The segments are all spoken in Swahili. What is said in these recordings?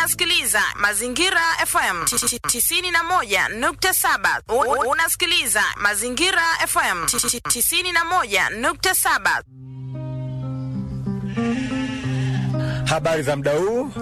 unasikiliza Mazingira FM 91.7. U- Unasikiliza Mazingira FM 91.7. Habari za muda huu?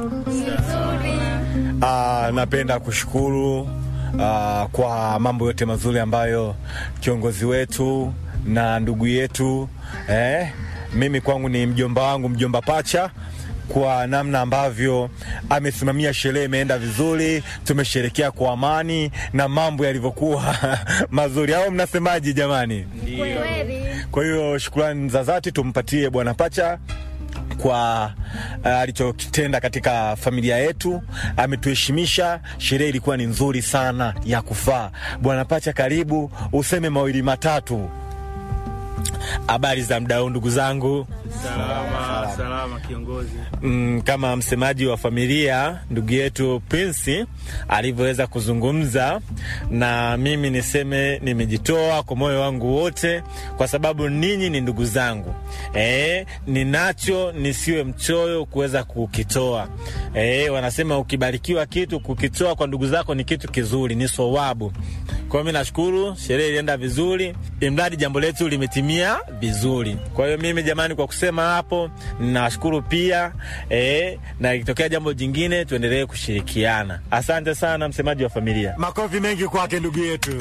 Ah, napenda kushukuru ah, kwa mambo yote mazuri ambayo kiongozi wetu na ndugu yetu eh, mimi kwangu ni mjomba wangu mjomba pacha kwa namna ambavyo amesimamia sherehe imeenda vizuri, tumesherekea kwa amani na mambo yalivyokuwa mazuri, au mnasemaje jamani? Kwa hiyo shukrani za dhati tumpatie bwana Pacha kwa uh, alichokitenda katika familia yetu. Ametuheshimisha, sherehe ilikuwa ni nzuri sana ya kufaa. Bwana Pacha, karibu useme mawili matatu. Habari za mdau, ndugu zangu. Salama, salama kiongozi. Mm, kama msemaji wa familia ndugu yetu Prince alivyoweza kuzungumza, na mimi niseme nimejitoa kwa moyo wangu wote, kwa sababu ninyi ni ndugu zangu. E, ninacho nisiwe mchoyo kuweza kukitoa. E, wanasema ukibarikiwa kitu kukitoa kwa ndugu zako ni kitu kizuri, ni sowabu. Kwa hiyo mi nashukuru, sherehe ilienda vizuri, imradi jambo letu limetimia vizuri. Kwa hiyo mimi jamani, kwa kusema hapo, ninawashukuru pia eh, na ikitokea jambo jingine tuendelee kushirikiana. Asante sana, msemaji wa familia. Makofi mengi kwake ndugu yetu.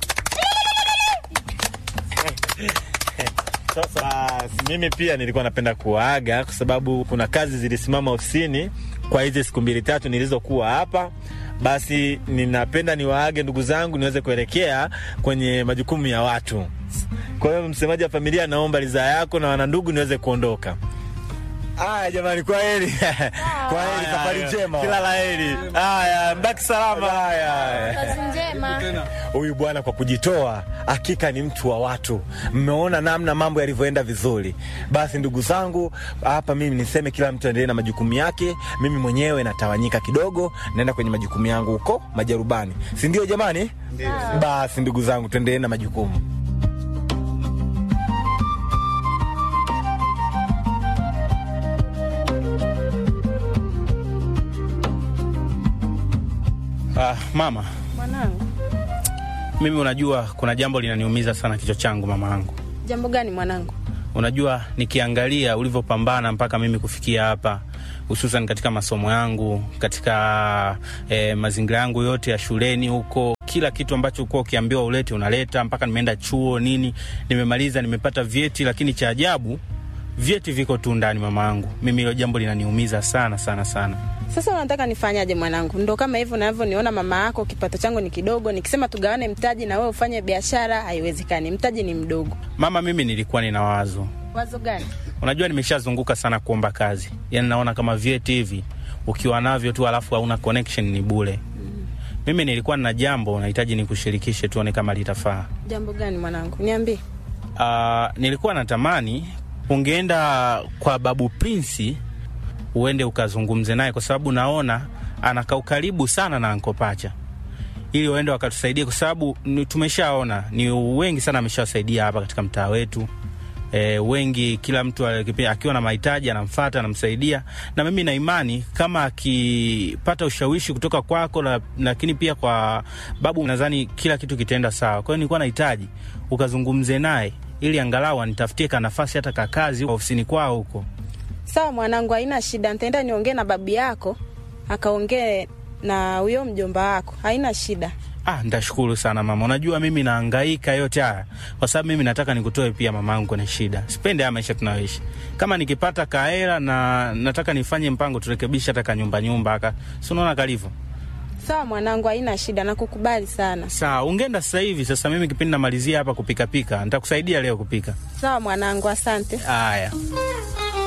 Sasa mimi pia nilikuwa napenda kuwaaga kwa sababu kuna kazi zilisimama ofisini kwa hizi siku mbili tatu nilizokuwa hapa. Basi ninapenda niwaage ndugu zangu niweze kuelekea kwenye majukumu ya watu. Kwa hiyo msemaji wa familia, naomba ridhaa yako na wanandugu niweze kuondoka. Aya jamani, kwa heri kwa heri, safari njema. Kila la heri. Haya, mbaki salama. Haya. Kazi njema. Huyu bwana kwa kujitoa, hakika ni mtu wa watu. Mmeona namna mambo yalivyoenda vizuri. Basi ndugu zangu, hapa mimi niseme kila mtu aendelee na majukumu yake. Mimi mwenyewe natawanyika kidogo, naenda kwenye majukumu yangu huko Majarubani, si ndio jamani? Basi ndugu zangu, tuendelee na majukumu. Ah, mama, Mwanangu, mimi unajua kuna jambo linaniumiza sana kichwa changu mama yangu. jambo gani mwanangu? Unajua nikiangalia ulivyopambana mpaka mimi kufikia hapa, hususan katika masomo yangu, katika eh, mazingira yangu yote ya shuleni huko, kila kitu ambacho ulikuwa ukiambiwa ulete unaleta, mpaka nimeenda chuo nini, nimemaliza, nimepata vyeti, lakini cha ajabu vyeti viko tu ndani mama yangu. Mimi hilo jambo linaniumiza sana sana sana. Sasa unataka nifanyaje mwanangu? Ndo kama hivyo unavyoniona mama yako, kipato changu ni kidogo, nikisema tugawane mtaji na wewe ufanye biashara haiwezekani, mtaji ni mdogo. Mama, mimi nilikuwa nina wazo Wazo gani? Unajua, nimeshazunguka sana kuomba kazi, yaani naona kama vyeti hivi ukiwa navyo tu alafu hauna connection ni bure. Mimi nilikuwa na jambo nahitaji nikushirikishe, tuone kama litafaa. Jambo gani mwanangu? Niambie. Uh, nilikuwa natamani ungeenda kwa babu Prince uende ukazungumze naye, kwa sababu naona anakaa ukaribu sana na Anko Pacha, ili waende wakatusaidia, kwa sababu ni- tumeshaona ni wengi sana ameshawasaidia hapa katika mtaa wetu. E, wengi kila mtu alikipi- akiwa na mahitaji anamfata anamsaidia, na mimi na imani kama akipata ushawishi kutoka kwako, la- lakini pia kwa babu, nadhani kila kitu kitaenda sawa. Kwa hiyo nilikuwa nahitaji ukazungumze naye ili angalau anitafutie ka nafasi hata ka kazi huko ofisini kwao huko. Sawa mwanangu, haina shida, nitaenda niongee na babu yako akaongee na huyo mjomba wako, haina shida. Ah, nitashukuru sana mama. Unajua mimi nahangaika yote haya kwa sababu mimi nataka nikutoe pia mamangu kwenye shida. Sipendi haya maisha tunayoishi. Kama nikipata kahela na nataka nifanye mpango turekebishe hata kanyumba nyumba aka. Si unaona kalivyo? Sawa mwanangu, haina shida, nakukubali sana. Sawa, ungeenda sasa hivi. Sasa mimi kipindi namalizia hapa kupika pika, nitakusaidia leo kupika. Sawa mwanangu, asante. Haya.